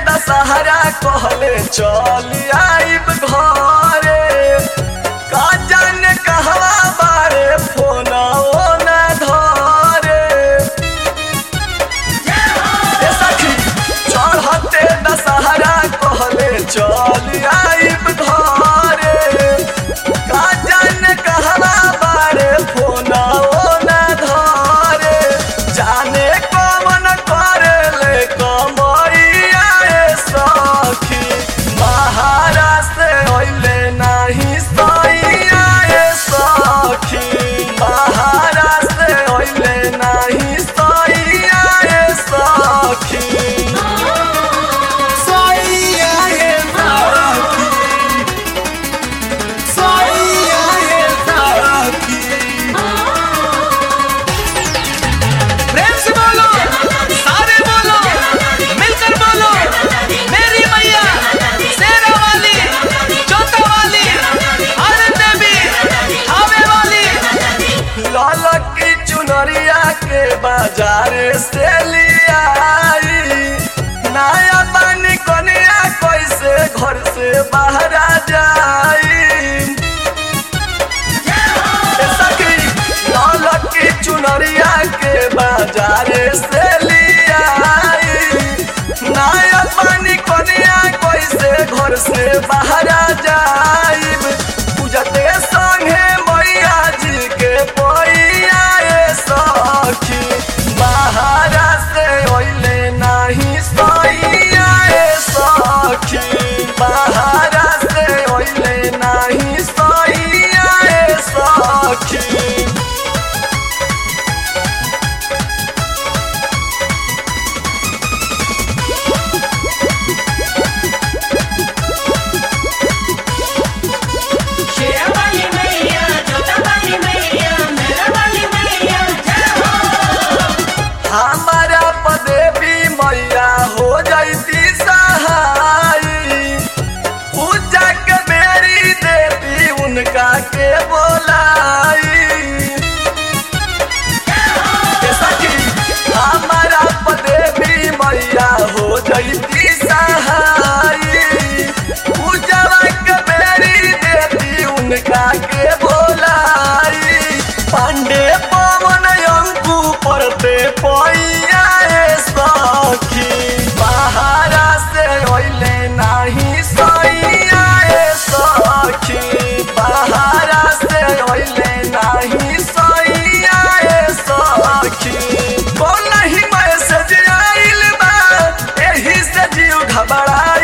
दशहरा कहले चल आइब घरे का जाने कहवा बारे फोन न धरे ए सखी चढ़ते दशहरा कहले चल आइब घरे का जाने कहवा बारे फोन न धरे जाने कौन करे ले कमैया ए सखी महाराष्ट्र होइले नाही सैया ए सखी महाराष्ट्र होइले नाही सैया ए सखी सैया ए सखी सैया ए सखी प्रेम से बोलो सारे बोलो मिलकर बोलो मेरी मैया शेरा वाली जोता वाली आनंद देवी हावे वाली लालक की चुनरिया के बाजार से लियाई नया पानी कनिया कैसे घर से बाहर आ जाई ए सखी, लालक की चुनरिया के बाजार से लियाई नया पानी कनिया कैसे घर से बाहर आ जाई पूजते संगे मैया जी के पैया ए सखी बाहरा से ओइले नाही सैया ए सखी बाहरा से ओइले नाही सैया ए सखी शेरा वाली मैया जोता वाली मैया मेरा वाली मैया जय हो हमारा पदेवी मैया हो जाती सहाई पूजा के मेरी देवी उनका के बोलाई ए सखी, हमारा पदेवी मैया हो जाती सहाई पूजा के मेरी देवी उनका के बोलाई पांडे पवन अंकु पड़ते पैया ए सखी बाहरा से ओइले नाही सैया ए सखी बाहरा से ओइले नाही सैया ए सखी कौन नहीं मैसेज आइल बा एही से जीव घबरा